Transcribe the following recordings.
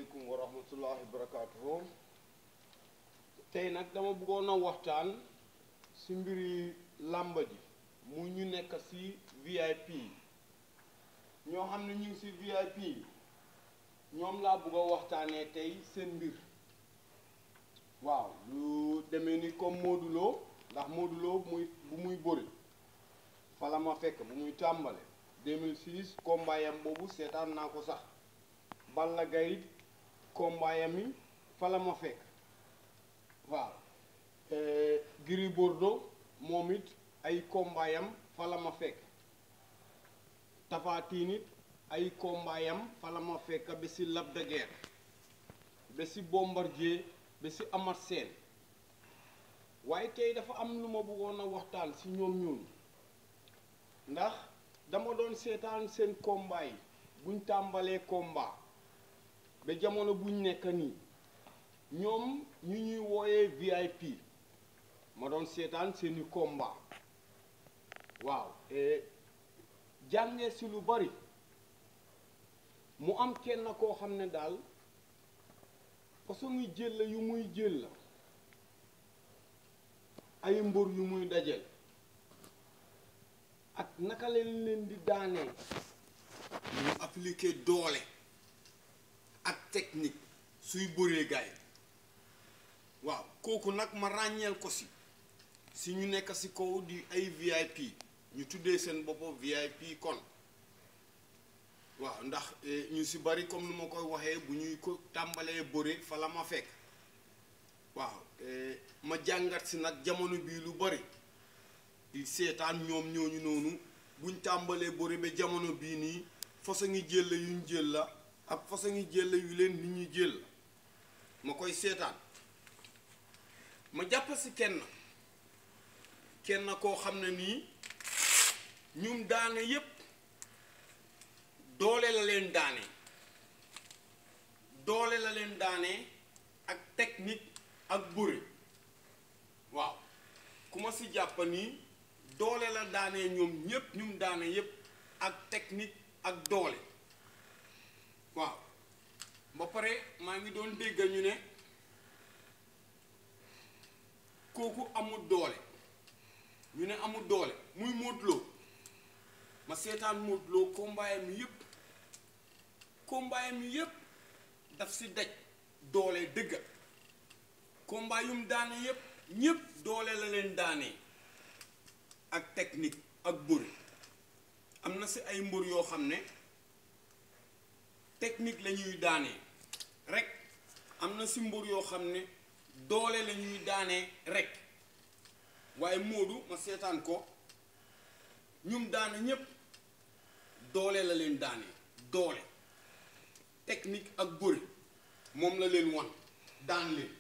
asalaamaaleykum wa rahmatullahi barakaatuhu tey nag dama bëggoon a waxtaan si mbiri làmba ji mu ñu nekk si VIP ñoo xam ne ñu ngi si VIP ñoom laa bëgg a waxtaanee tey seen mbir waaw lu demee ni comme Modou Lo ndax Modou Lo muy bu muy bëri fa la ma fekk bu muy tàmbale 2006 combat yam boobu seetaan naa ko sax Balla Gaye combat yam yi fa la ma fekk waaw Gris Bordeaux moom it ay combat yam fa la ma fekk Tapha Tine it ay combat yam fa la ma fekk ba si Lac de Guiers ba si Bombardier ba si Eumeu Sène waaye tey dafa am lu ma bëggoon a waxtaan si ñoom ñooñu ndax dama doon seetaan seen combat yi buñ tàmbalee combat ba jamono buñ nekk nii ñoom ñu ñuy wooyee VIP ma doon seetaan seeni combat waaw jàngee si lu bari mu am kenn koo xam ne daal façon muy jël la yu muy jël la ay mbër yu muy dajel ak naka leen leen di daanee ñu appliquer doole ak technique suy bëree gaay waaw kooku nag ma ràññeel ko si si ñu nekk si kaw di ay VIP ñu tuddee seen bopp VIP kon waaw ndax ñu si bari comme nu ma koy waxee bu ñuy ko tàmbalee bëre fa la ma fekk waaw ma jàngat si nag jamono bii lu bari di seetaan ñoom ñooñu noonu buñ tàmbalee bëre ba jamono bii nii façon ngi jël la yuñ jël la ak façon ngi jël la yu leen nit ñi jël la ma koy seetaan ma jàpp si kenn kenn koo xam ne nii ñum daane yépp doole la leen daane doole la leen daane ak technique ak bëre waaw ku ma si jàpp nii doole la daanee ñoom ñépp ñum daane yépp ak technique ak doole waaw ba pare maa ngi doon dégg ñu ne kooku amul doole ñu ne amul doole muy Modou Lo ma seetaan Modou Lo combat mi yépp combat mi yépp daf si daj doole dëgga combat yum daane yépp ñépp doole la leen daanee ak technique ak bëre am na si ay mbër yoo xam ne technique la ñuy daanee rek am na si mbër yoo xam ne doole la ñuy daanee rek waaye Modou ma seetaan ko ñum daane ñépp doole la leen daanee doole technique ak bëre moom la leen wan daan leen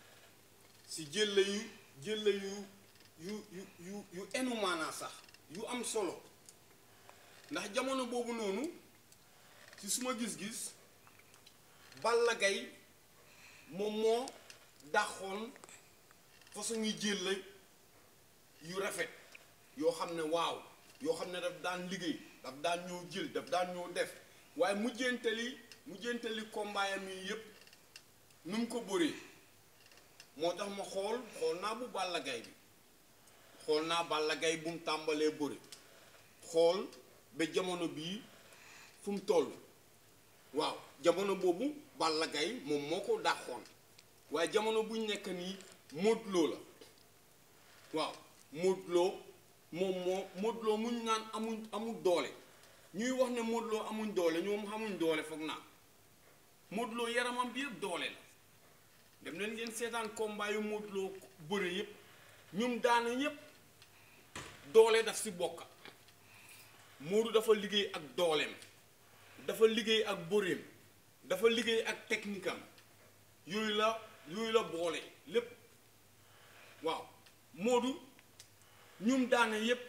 si jël yu jël yu yu yu yu yu enu maanaa sax yu am solo ndax jamono boobu noonu ci suma gis-gis Balla Gaye moom moo dàqoon façon yi jël la yu rafet yoo xam ne waaw yoo xam ne daf daan liggéey daf daan ñëw jël daf daan ñëw def waaye mujjantali mujjantali kombaayam yi yépp nu mu ko bëree moo tax ma xool xool naa bu Balla Gaye bi xool naa Balla Gaye bu mu tàmbalee bëri xool ba jamono bii fu mu toll waaw jamono boobu Balla Gaye moom moo ko dàqoon waaye jamono buñ nekk nii Modou Lo la waaw Modou Lo moom moo Modou Lo muñ naan amuñ amul doole ñuy wax ne Modou Lo amuñ doole ñoom xamuñ doole foog naa Modou Lo yaramam bi yëpp doole la dem leen ngeen seetaan combat yu Modou Lo bëre yëpp ñum daana yëpp doole daf si bokk Modou dafa liggéey ak dooleem dafa liggéey ak bëreem dafa liggéey ak technique am yooyu la yooyu la boole lépp waaw Modou ñum daane yépp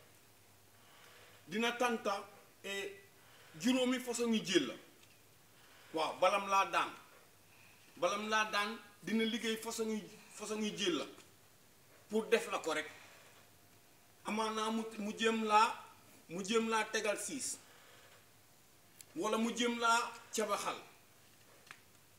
dina tànta juróomi façon yi jël la waaw balam laa daan balam laa daan dina liggéey façon yi façon yi jël la pour def la ko rek amaanaa mu mu jëm laa mu jëm laa tegal siis wala mu jëm laa cabaxal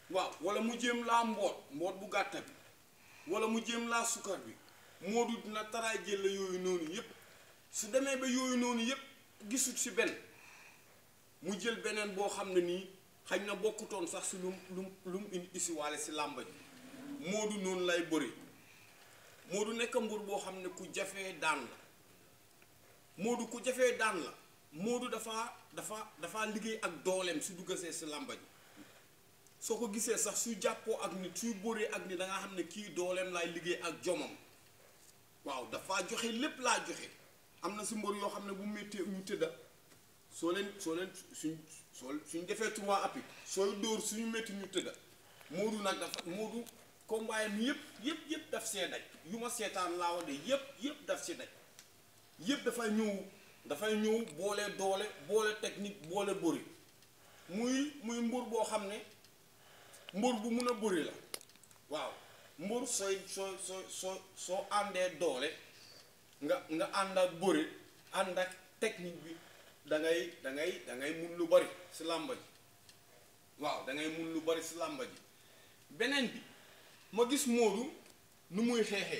waaw wala mu jéem laa mboot mboot bu gàtta bi wala mu jéem laa sukar bi Modou dina taraay jël la yooyu noonu yépp su demee ba yooyu noonu yépp gisut ci benn mu jël beneen boo xam ne nii xañ na bokkutoon sax si lum lum lu mu indi isiwaale si làmba ji Modou noonu lay bëri Modou nekk mbur boo xam ne ku jafee daan la Modou ku jafee daan la Modou dafa dafa dafa liggéey ak dooleem su duggasee si làmba ji soo ko gisee sax su jàppoo ak nit suy bëree ak nit da nga xam ne kii dooleem laay liggéey ak jomam waaw dafa joxe lépp laa joxe am na si mbër yoo xam ne bu méttee ñu tëdda soo leen soo leen suñ soo suñ defee trois appuis sooy dóor suñu métti ñu tëdda Modou nag dafa Modou combat mi yëpp yëpp yëpp daf see daj yu ma seetaan laa wax de yëpp yëpp daf si daj yëpp dafay ñëw dafay ñëw boole doole boole technique boole bëri muy muy mbër boo xam ne mbër bu mun a bëri la waaw mbër sooy soo soo soo soo àndee doole nga nga ànd ak bëri ànd ak technique bi da ngay da ngay da ngay mun lu bari si làmba ji waaw da ngay mun lu bari si làmba ji beneen bi ma gis Modou nu muy xeexee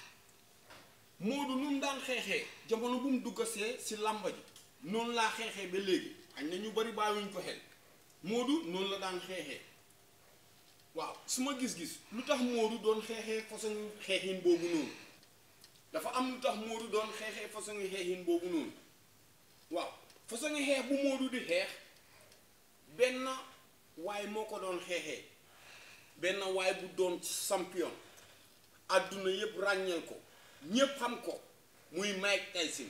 Modou nu mu daan xeexee jamono bu mu duggasee si làmba ji noonu laa xeexee ba léegi añ na ñu bari bàyyiwuñ ko xel Modou noonu la daan xeexee waaw su ma gis-gis lu tax Modou doon xeexee façon xeexin boobu noonu dafa am lu tax Modou doon xeexee façon xeexin boobu noonu waaw façon xeex bu Modou di xeex benn waay moo ko doon xeexee benn waay bu doon champion àdduna yépp ràññeel ko ñépp xam ko muy Mike Tyson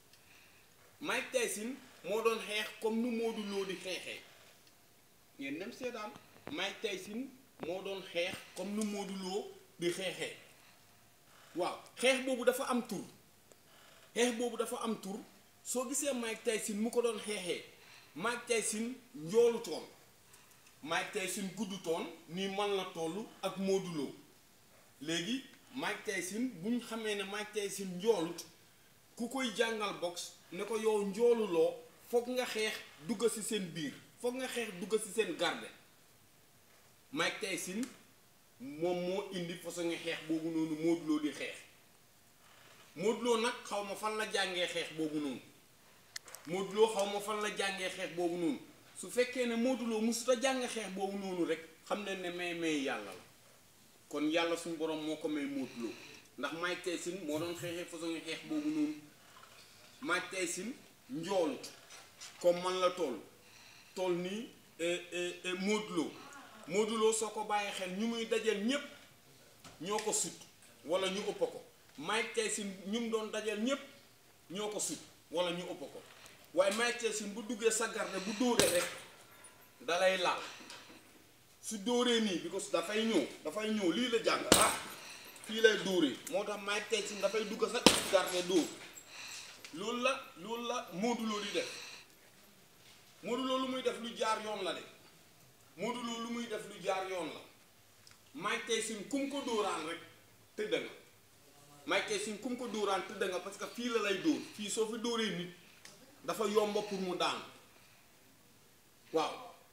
Mike Tyson moo doon xeex comme nu Modou Lo di xeexee ngeen dem seetaan Mike Tyson moo doon xeex comme nu Modou Lo di xeexee waaw xeex boobu dafa am tur xeex boobu dafa am tur soo gisee Mike Tyson mu ko doon xeexee Mike Tyson njoolu toon Mike Tyson gudd toon nii man la toll ak Modou Lo léegi Mike Tyson bu ñu xamee ne Mike Tyson njoolut ku koy jàngal box ne ko yow njooluloo foog nga xeex dugg ci seen biir foog nga xeex dugg ci seen garde Mike Tyson moom moo indi façon xeex boobu noonu Modou Lo di xeex Modou Lo nag xaw ma fan la jàngee xeex boobu noonu Modou Lo xaw ma fan la jàngee xeex boobu noonu su fekkee ne Modou Lo mosut a jàng xeex boobu noonu rek xam ne ne may may yàlla la kon yàlla suñu borom moo ko may Modou Lo ndax Mike Tyson moo doon xeexee façon xeex boobu noonu Mike Tyson njoolut comme man la toll toll nii Modou Lo Modou Lo soo ko bàyyi xel ñu muy dajal ñépp ñoo ko sut wala ñu ëpp ko Mike Tyson ñu mu doon dajal ñépp ñoo ko sut wala ñu ëpp ko waaye Mike Tyson bu duggee sa garde bu dóoree rek dalay laal su dóoree nii because dafay ñëw dafay ñëw lii la jàng ah fii lay dóoree moo tax Mike Tyson dafay dugg sa garde dóor loolu la loolu la Modou Lo di def Modou Lo lu muy def lu jaar yoon la de Modou Lo lu muy def lu jaar yoon la Mike Tyson kum ko dóoraan rek tëdd nga Mike Tyson kum ko dóoraan tëdd nga parce que fii la lay dóor fii soo fi dóoree nit dafa yomba pour mu daan waaw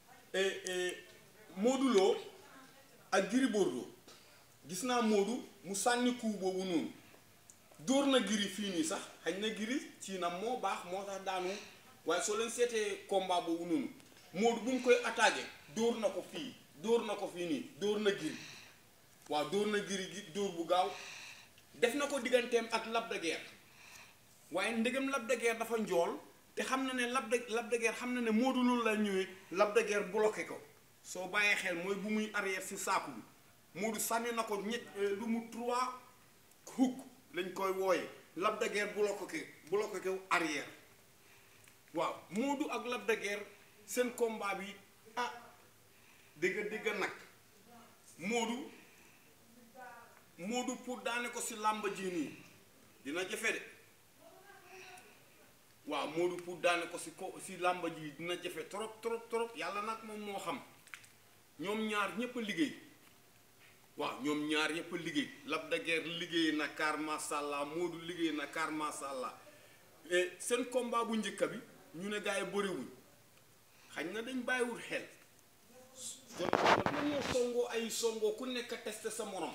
Modou Lo ak Gris Bordeaux gis naa Modou mu sànni coup boobu noonu dóor na Gris fii nii sax xañ na Gris ci na moo baax moo tax daanu waaye soo leen seetee combat boobu noonu Modou bu ñu koy attaqué dóor na ko fii dóor na ko fii nii dóor na Gris waaw dóor na Gris gi dóor bu gaaw def na ko digganteem ak Lac de Guiers waaye ndegam Lac de Guiers dafa njool te xam na ne Lac de Lac de Guiers xam na ne Modou Lo la ñëwee Lac de Guiers bloqué ko soo bàyyee xel mooy bu muy arrière si saaku bi Modou sànni na ko ñett lu mu trois hook lañ koy wooye Lac de Guiers bloqué ko bloqué ko arrière waaw Modou ak Lac de Guiers seen combat bi ah dégg dégg nag Modou Modou pour daane ko si làmba ji nii dina jafe de waaw Modou pour daane ko si ko si làmba ji dina jafe trop trop trop yàlla nag moom moo xam ñoom ñaar ñépp a liggéey waaw ñoom ñaar ñépp a liggéey Lac de Guiers liggéey na kaar masàllaa Modou liggéey na kaar masàllaa seen combat bu njëkka bi ñu ne gars yi bëriwuñ xañ na dañ bàyyiwul xel jot jot nañoo songoo ay songoo ku nekk testé sa morom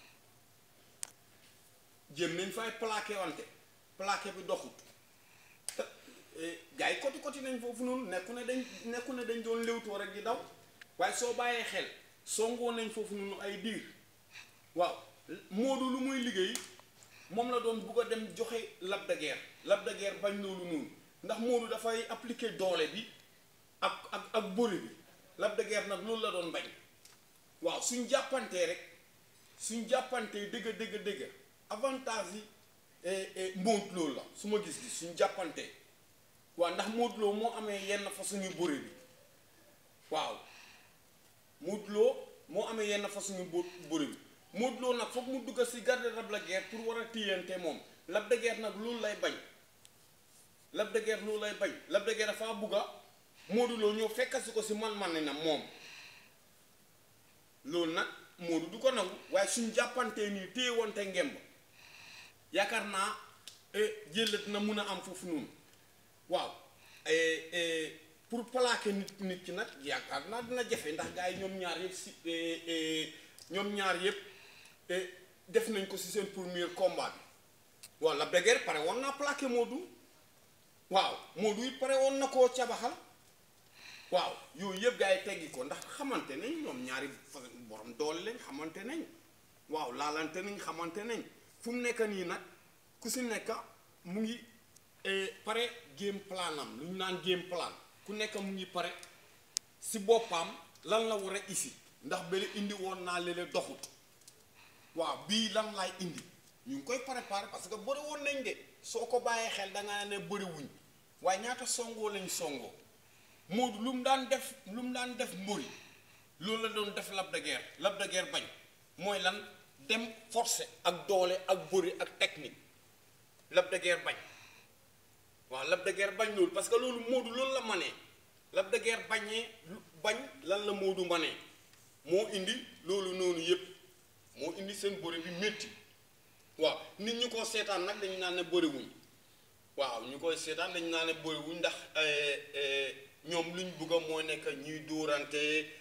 jëm nañ fay plaqué wante plaqué bi doxut te gars yi koti koti nañ foofu noonu nekku ne dañ nekku ne dañ doon léwtoo rek di daw waaye soo bàyyee xel songoo nañ foofu noonu ay diir waaw Modou lu muy liggéey moom la doon bugg a dem joxe Lac de Guiers Lac de Guiers bañ loolu noonu ndax Modou dafay appliquer doole bi ak ak ak bëri bi Lac de Guiers nag loolu la doon bañ waaw suñ jàppantee rek suñ jàppantee dëgg dëgg dëgg avantage yi Modou Lo la su ma gis-gis suñ jàppantee waaw ndax Modou Lo moo amee yenn façon yu bëri bi waaw Modou Lo moo amee yenn façon yu bëri bi Modou Lo nag foog mu dugg si garde Lac de Guiers pour war a téyante moom Lac de Guiers nag loolu lay bañ Lac de Guiers loolu lay bañ Lac de Guiers dafa bugga Modou Lo ñëw fekkasi ko si man-man na moom loolu nag Modou du ko nangu waaye suñ jàppantee nii téyewante ngemb yaakaar naa jël dina mun a am foofu noonu waaw pour plaquer nit nit ki nag yaakaar naa dina jafe ndax gars yi ñoom ñaar yëpp si ñoom ñaar yëpp def nañ ko si seen premier combat bi waaw Lac de Guiers pare woon naa plaqué Modou waaw Modou it pare woon na koo cabaxal waaw yooyu yëpp gars yi teggi ko ndax xamante nañ ñoom ñaari borom doole lañ xamante nañ waaw laalante nañ xamante nañ fu mu nekk nii nag ku si nekk mu ngi pare game plan am lu ñu naan game plan ku nekk mu ngi pare si boppam lan la war a isi ndax bële indi woon naa léeg doxut waaw bii lan laay indi ñu ngi koy préparer parce que bëri woon nañ de soo ko bàyyee xel da ngaa ne bëri wuñ waaye ñaata songoo lañ songoo Modou lu mu daan def lu mu daan def mbëri loolu la doon def Lac de Guiers Lac de Guiers bañ mooy lan dem forcé ak doole ak bëri ak technique Lac de Guiers bañ waaw Lac de Guiers bañ loolu parce que loolu Modou loolu la manee Lac de Guiers bañee bañ lan la Modou manee moo indi loolu noonu yëpp moo indi seen bëri bi métti waaw nit ñu ko seetaan nag dañu naan ne bëriwuñ waaw ñu koy seetaan dañu naan ne bëriwuñ ndax ñoom luñ bëgg a mooy nekk ñuy dóorante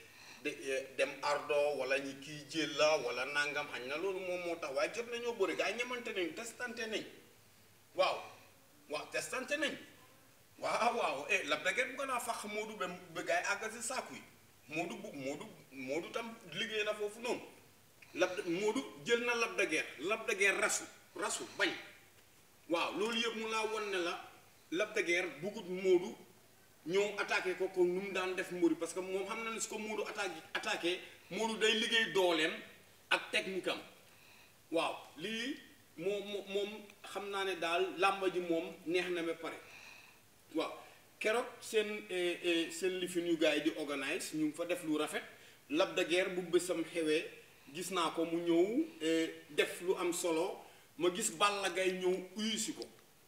dem ardo wala ñi kii jël la wala nangam xañ na loolu moom moo tax waaye jot nañoo bëri gaa yi ñamante nañ testante nañ waaw waaw testante nañ waaw waaw eh Lac de Guiers bu ko naa fax Modou ba ba gaa yi àggal si saaku yi Modou bu Modou Modou tam liggéey na foofu noonu Lac de Modou jël na Lac de Guiers Lac de Guiers rasu rasu bañ waaw loolu yëpp mu laa won ne la Lac de Guiers buggut Modou ñëw attaqué ko ko nu mu daan def Modou parce que moom xam na ne su ko Modou attaqué attaqué Modou day liggéey dooleem ak technique am waaw lii moom moom xam naa ne daal làmba ji moom neex na ba pare waaw keroog seen seen lifin yu gars yi di organise ñu ngi fa def lu rafet Lac de Guiers bu bésam xewee gis naa ko mu ñëw def lu am solo ma gis Balla Gaye ñëw uyu si ko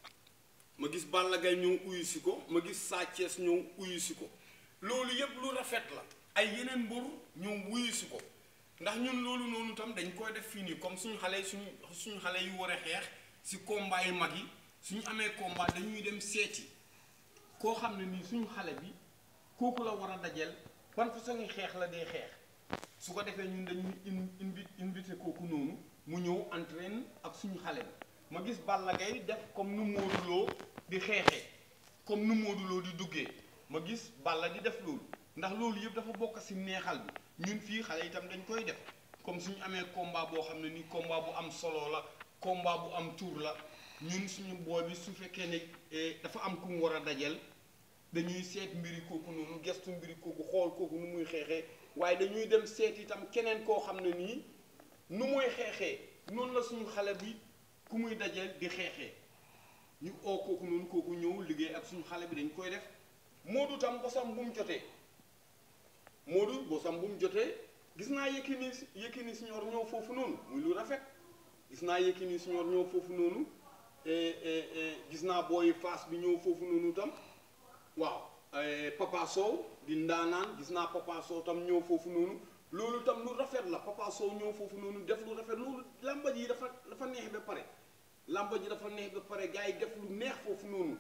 ma gis Balla Gaye ñëw uyu si ko ma gis Sa Thiès ñëw uyu si ko loolu yépp lu rafet la ay yeneen mbër ñëw uyu si ko ndax ñun loolu noonu tam dañ koy def fii nii comme suñu xale suñu suñu xale yu war a xeex si combat yu mag yi suñu amee combat dañuy dem seeti koo xam ne nii suñu xale bi kooku la war a dajeel ban façon xeex la dee xeex su ko defee ñun dañuy invi invité kooku noonu mu ñëw entraîne ak suñu xale bi ma gis Balla Gaye def comme nu Modou Lo di xeexee comme nu Modou Lo di duggee ma gis Balla di def loolu ndax loolu yëpp dafa bokk ci neexal bi ñun fii xale itam dañ koy def comme suñu amee combat boo xam ne ni combat bu am solo la combat bu am tour la ñun suñu booy bi su fekkee ne dafa am ku mu war a dajeel dañuy seet mbiri kooku noonu gestu mbiri kooku xool kooku nu muy xeexee waaye dañuy dem seet itam keneen koo xam ne nii nu muy xeexee noonu la suñu xale bi ku muy dajeel di xeexee ñu oo kooku noonu kooku ñëw liggéey ak suñu xale bi dañ koy def Modou tam bosam bu mu jotee Modou bosam bu mu jotee gis naa Yékini Yékini Senior ñëw foofu noonu muy lu rafet gis naa Yékini Senior ñëw foofu noonu gis naa booy Fass bi ñëw foofu noonu tam waaw Papa Sow di ndaanaan gis naa Papa Sow tam ñëw foofu noonu loolu tam lu rafet la Papa Sow ñëw foofu noonu def lu rafet loolu làmba ji dafa dafa neex ba pare làmba ji dafa neex ba pare gars yi def lu neex foofu noonu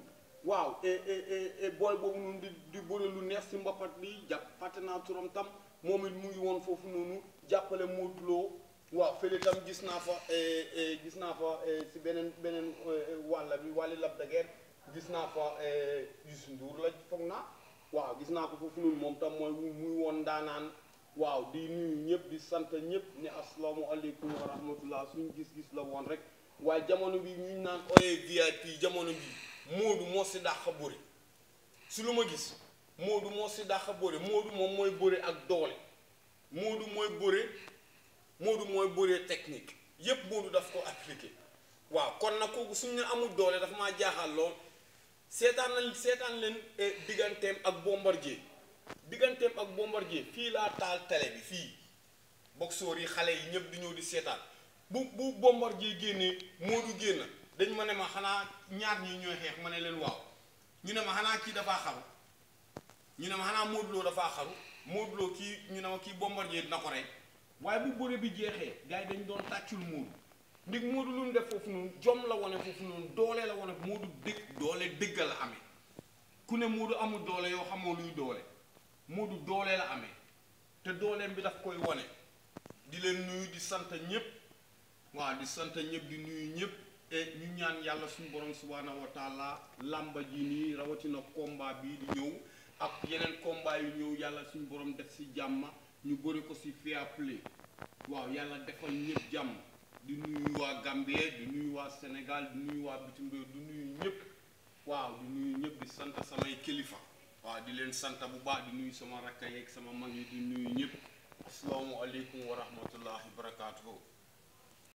waaw et et et booy boobu noonu di di bëre lu neex si mbapat bi jàpp fàtte naa turam tam moom it mu ngi woon foofu noonu jàppale Modou Lo waaw fële tam gis naa fa gis naa fa si beneen beneen wàll bi wàlli Lac de Guiers gis naa fa Youssou Ndour la foog naa waaw gis naa ko foofu noonu moom tam mooy muy woon daanaan waaw di nuyu ñëpp di sant ñëpp ne asalaamualeykum wa rahmatullah suñu gis-gis la woon rek waaye jamono bi ñu naan ooyee VIP jamono bi Modou moo si dàq bëri si lu ma gis Modou moo si dàq bëri Modou moom mooy bëri ak doole Modou mooy bëri Modou mooy bëri technique yépp Modou daf ko appliqué waaw kon nag kooku suñu ne amul doole dafa maa jaaxal lool seetaan nañ seetaan leen digganteem ak Bombardier digganteem ak Bombardier fii laa taal télé bi fii boxeur yi xale yi ñëpp di ñëw di seetaan bu bu Bombardier génnee Modou génn dañ ma ne ma xanaa ñaar ñi ñooy xeex ma ne leen waaw ñu ne ma xanaa kii dafaa xaru ñu ne ma xanaa Modou Lo dafaa xaru Modou Lo kii ñu ne ma kii Bombardier dina ko rey waaye bu bëre bi jeexee gars yi dañ doon tàccul Modou ndig Modou lu mu def foofu noonu jom la wane foofu noonu doole la wane Modou dëgg doole dëgg la amee ku ne Modou amul doole yoo xamoo luy doole Modou doole la amee te dooleem bi daf koy wane di leen nuyu di sant ñëpp waaw di sant ñëpp di nuyu ñëpp et ñu ñaan yàlla suñu borom subhaanahu wa taala làmba ji nii rawatina combat bii di ñëw ak yeneen combat yu ñëw yàlla suñu borom def si jàmm ñu bëri ko si fair play waaw yàlla defal ñëpp jàmm di nuyu waa Gambie di nuyu waa Sénégal di nuyu waa bitim réew di nuyu ñëpp waaw di nuyu ñëpp di sant samay kilifa waaw di leen sant bu baax di nuyu sama rakka yeeg sama mag yi di nuyu ñëpp asalaamualeykum wa rahmatullahi wa barakaatuhu